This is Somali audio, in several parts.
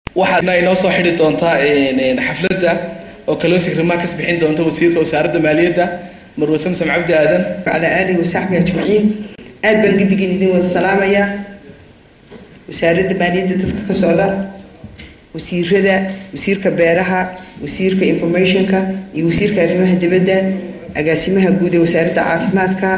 waxaadna inoo soo xidhi doontaa xafladda oo kalosig remarks bixin doonta wasiirka wasaaradda maaliyadda marwe samsam cabdi aadan وعلى آله وصحبه أجمعين aad baan gidigin idin wada salaamayaa wasaaradda maaliyadda dadka ka socda wasiirada wasiirka beeraha wasiirka informationka iyo wasiirka arrimaha dibadda agaasimaha guud ee wasaaradda caafimaadka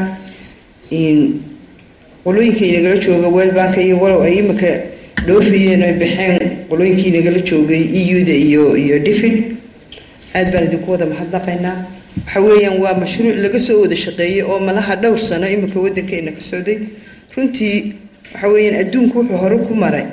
qolooyinka inagala jooga world bank iyo walow ay imika dhoofayeen ay baxeen qolooyinkii inagala joogay eu-da iyo iyo difid aad baan idinku wada mahadnaqaynaa waxa weeyaan waa mashruuc laga soo wada shaqeeyey oo malaha dhowr sano imika waddankeena ka socday runtii waxa weeyaan adduunku wuxuu hore ku maray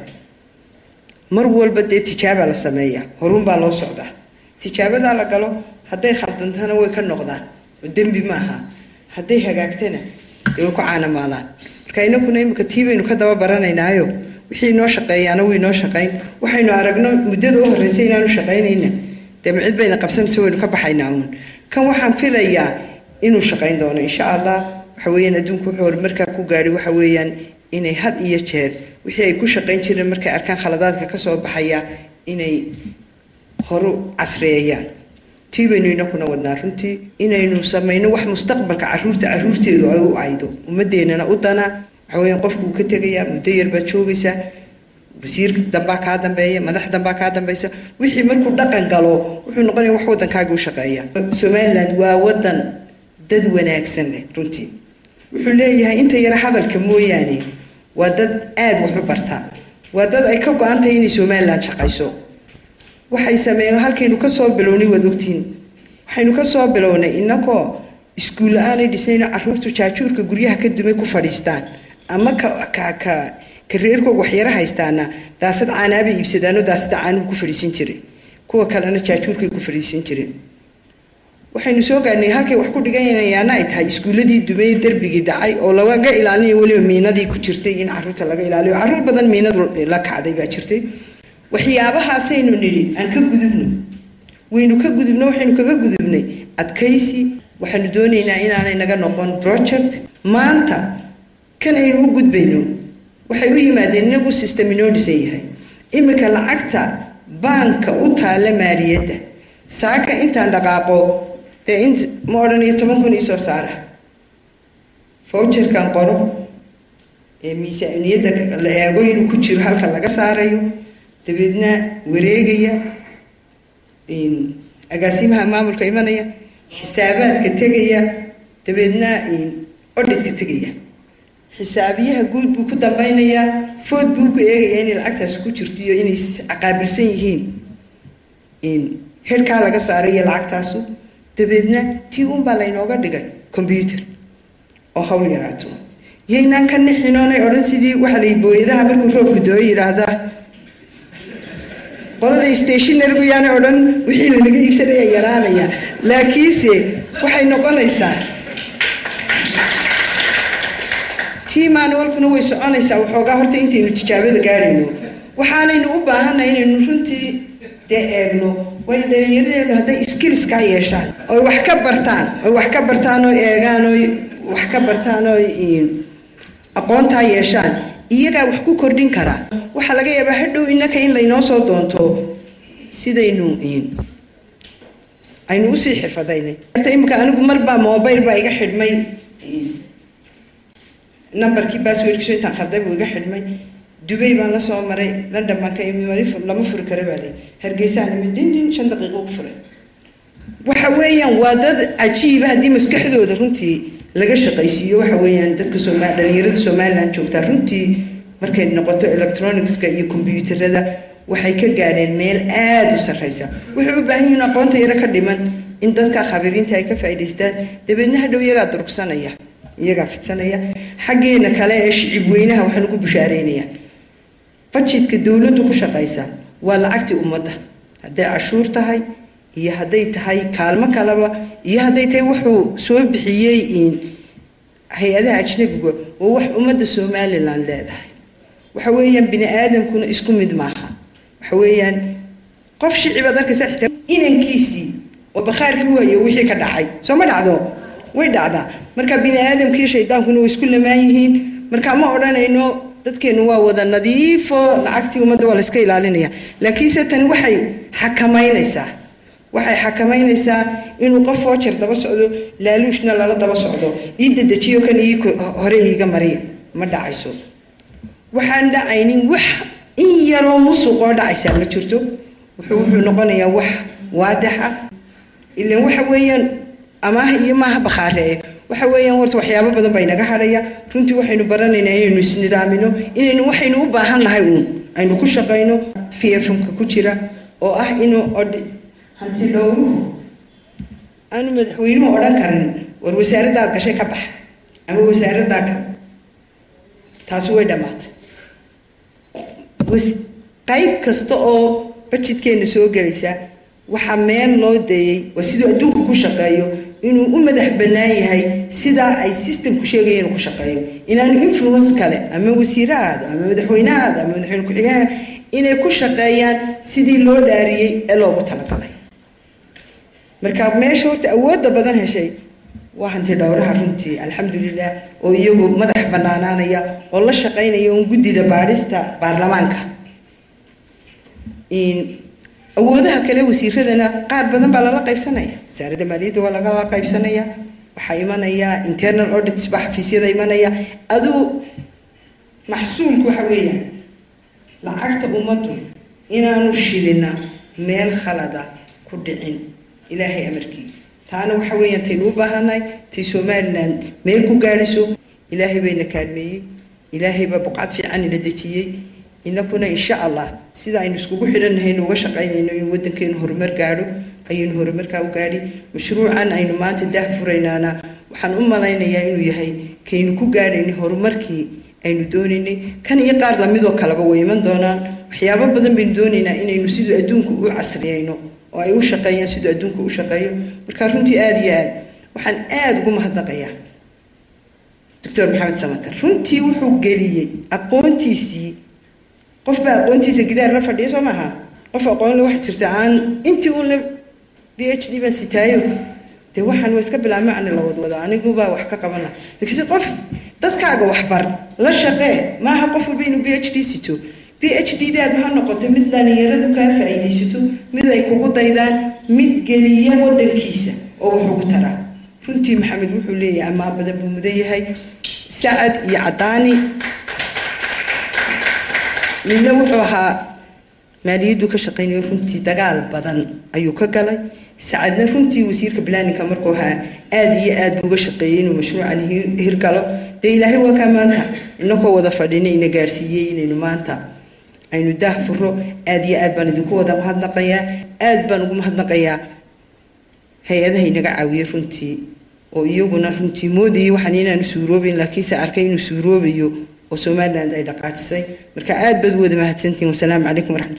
mar walba dee tijaaba la sameeya horun baa loo socdaa tijaabadaa la galo hadday khaldantana way ka noqdaan oo dembi maaha hadday hagaagtana dee way ku caanamaalaan marka inakuna imika tii baynu ka daba baranaynaayo wixii noo shaqeeyaana way noo shaqayn waxaynu aragno muddada u horreysay inaanu shaqaynayna dee ma cid bayna qabsanaysa waynu ka baxaynaa uun kan waxaan filayaa inuu shaqayn doono insha allah waxa weeyaan adduunku wuxuu horumarkaa ku gaadhay waxa weeyaan inay had iyo jeer wixii ay ku shaqayn jireen markay arkaan khaladaadka ka soo baxaya inay horu casreeyaan tii baynu inakuna wadnaa runtii inaynu samayno wax mustaqbalka caruurta caruurteedu ay u aydo ummadeenana u dana waxa weeyaan qofkuu ka tegayaa muddo yar baad joogaysaa wasiir dambaa kaa dambeeya madax dambaa kaa dambeysa wixii markuu dhaqan galo wuxuu noqonaya wax waddankaaga u shaqeeya somaliland waa waddan dad wanaagsan leh runtii wuxuu leeyahay inta yara hadalka mooyaane waa dad aada wax u bartaa waa dad ay ka go-an tahay inay somaliland shaqayso waxay sameeyeen halkaynu kasoo bilownay waad ogtiin waxaynu kasoo bilownay inagoo iskuul la-aanay dhisnayno caruurtu jaajuurka guryaha ka dumay ku fadhiistaan ama ka ka ka kareerkooga waxyaro haystaana daasad caanaabay iibsadaanoo daasada caanuhu ku fadhiisan jiray kuwa kalena jaajuurkay ku fadhiisan jireen waxaynu soo gaadhnay halkay wax ku dhiganayaana ay tahay iskuuladii dumey derbigii dhacay oo lagaga ilaalinayo weliba miinadii ku jirtay in caruurta laga ilaaliyo caruur badan miinadu la kacday baa jirtay waxyaabahaasaynu nidhi aan ka gudubno waynu ka gudubno waxaynu kaga gudubnay adkaysi waxaanu doonaynaa inaanay naga noqon project maanta kan aynu u gudbayno waxay u yimaadeen inagu system inoo dhisan yahay iminka lacagta baanka u taalla maaliyadda saaka intaan dhaqaaqo dee in ma odhanayo toban kun iisoo saara fowjarkan qoro ee miisaaniyadda la eego inuu ku jiro halka laga saarayo dabeedna wareegaya agaasimaha maamulka imanaya xisaabaadka tegaya dabeedna odhidka tegaya xisaabiyaha guud buu ku dambeynayaa food buu ku eegayaa inay lacagtaasi ku jirto iyo inay qaabilsan yihiin herkaa laga saaray iyo lacagtaasu dabeedna tii unbaa laynooga dhigay combyuter oo hawl yaraato yaynaan ka nixinoonay odhan sidii waxa lay booyadaha markuu roobka dooyo yidhaahdaa qolada stationargu yaana odhan wixii lanaga iibsanaya yaraanaya laakiinse waxay noqonaysaa tii manualkuna way soconaysaa waxoogaa horta intaynu tijaabada gaadhayno waxaanaynu u baahanay inaynu runtii dee eegno way dhalinyaradeenu hadday skillskaa yeeshaan oy wax ka bartaan oy wax ka bartaan oy eegaan oy wax ka bartaan oy aqoontaa yeeshaan iyagaa wax ku kordhin karaa waxaa laga yaabaa hadhow innaka in laynoo soo doonto sidaynu aynu usii xirfadaynay horta imika anigu marbaa mobile baa iga xidhmay numberkii basswordkiisu intaan khalday buu iga xidhmay dubay baan la soo maray london baan ka imi wali lama furi kara baa leey hargeysaan imi dindin shan daqiiqo ku furay waxa weeyaan waa dad cajiiba haddii maskaxdooda runtii laga shaqaysiiyo waxa weeyaan dadka sooma dhalinyarada somaliland joogtaa runtii markay noqoto electronicska iyo kombyuutarada waxay ka gaadheen meel aada u sarreysa waxay u baahan yihiin aqoonta yaro ka dhiman in dadka khabiriinta ay ka faa'idaystaan dabeedna hadhow iyagaa durugsanaya iyagaa fidsanaya xaggeena kale ee shicib weynaha waxaan ugu bushaareynaya budgetka dowladdu ku shaqaysa waa lacagtii ummadda hadday cashuur tahay iyo hadday tahay kaalmo kaleba iyo hadday tahay wuxuu soo bixiyey hay-adaha ajnabiga waa wax ummadda somaliland leedahay waxa weeyaan bini aadamkuna isku mid maaha waxa weeyaan qof shicibaad arkaysa xitaa inankiisii oo bakhaarkii u hayo wixii ka dhacay soo ma dhacdo way dhacdaa marka bini aadamkii shaydaankuna way isku lamaan yihiin marka ma odhanayno dadkeenu waa wada nadiifo lacagtii ummadda waa la iska ilaalinaya laakiinse tani waxay xakamaynaysaa waxay xakamaynaysaa inuu qof foojar daba socdo laaluushna lala daba socdo ii dedejiyo kan ii hore iiga mariya ma dhacayso waxaan dhacaynin wax in yaroo musuqoo dhacaysaa ma jirto wuxuu wuxuu noqonayaa wax waadaxa ilan waxa weeyaan amaah iyo maaha bakhaaree waxa weeyaan horta waxyaabo badan baa inaga hadhaya runtii waxaynu baranaynaa inaynu isnidaamino inaynu waxaynu u baahan nahay uun aynu ku shaqayno p f m-ka ku jira oo ah inuu odh hanti dhowruhu aanu madaxweynuhu odhan karin war wasaaraddaad gashay ka bax ama wasaaraddaa ka taasi way dhammaatay qayb kasta oo bajidkeena soo gelaysa waxaa meel loo dayey waa siduu adduunku ku shaqeeyo inuu u madax bannaan yahay sidaa ay systemku sheegaya inuu ku shaqeeyo inaanu influence kale ama wasiire ahaado ama madaxweyne ahaado ama madaxweyne ku-xigeen inay ku shaqeeyaan sidii loo dhaariyey ee loogu talagalay marka meesha horta awoodda badan heshay waa hanti dhowraha runtii alxamdulilah oo iyagu madax bannaanaanaya oo la shaqaynaya un guddida baadhista baarlamaanka awoodaha kale wasiiradana qaar badan baa lala qaybsanaya wasaaradda maaliyadda waa lagala qaybsanaya waxaa imanaya internal audits baa xafiisyada imanaya aduu maxsuulku waxa weeyaan lacagta ummaddu inaanu shilina meel khalada ku dhicin ilaahay amarkii taana waxa weeyaan taynu u baahannahay tay somaliland meel ku gaadhiso ilaahay bayna kaalmeeyey ilaahay baa buqcad fiican ina dejiyey inakuna insha allah sida aynu iskugu xidhanahaynu uga shaqaynayno in waddankeenu horumar gaadho ayaynu horumarkaa u gaadhi mashruucan aynu maanta daah furaynaana waxaan u malaynayaa inuu yahay kaynu ku gaadhaynay horumarkii aynu doonaynay kan iyo qaar lamidoo kaleba way iman doonaan waxyaabo badan baynu doonaynaa inaynu siduu adduunku u casriyayno oo ay u shaqeeyaan siduu adduunku u shaqeeyo marka runtii aada iyo aad waxaan aada ugu mahadnaqayaa doctor maxamed samatar runtii wuxuu geliyey aqoontiisii qofbaa aqoontiisa gidaar la fadhiya soo maaha qof aqoonle waxa jirta aan intii uun la b h d baan sitaayo dee waxaan waa iska bilaa macni la wadwada anigubaa wax ka qabana laakiinse qof dadkaaga waxbar la shaqee maaha qof walba inuu b h d sito b h d daadu ha noqoto mid dhalinyaradu kaa faa'iidaysato mid ay kugu daydaan mid geliya waddankiisa oo wax ugu taraa runtii maxamed wuxuu leeyahay amaa badan buu mudan yahay sacad iyo caddaani midna wuxuu ahaa maaliyaddu ka shaqaynayo runtii dagaal badan ayuu ka galay sacadna runtii wasiirka planninka markuu ahaa aada iyo aad buu uga shaqeeyey inuu mashruucan hirgalo dee ilaahay waa kaa maanta inakoo wada fadhina ina gaarsiiyey inaynu maanta aynu daah furo aada iyo aad baan idinku wada mahadnaqayaa aad baan ugu mahadnaqayaa hay-adaha inaga caawiyey runtii oo iyaguna runtii moodayay waxaan inaanu suuroobayn laakiinse arkay inuu suuroobayo oo somaliland ay dhaqaajisay marka aad baad u wada mahadsantihin wasalaamu calaykum waraxmat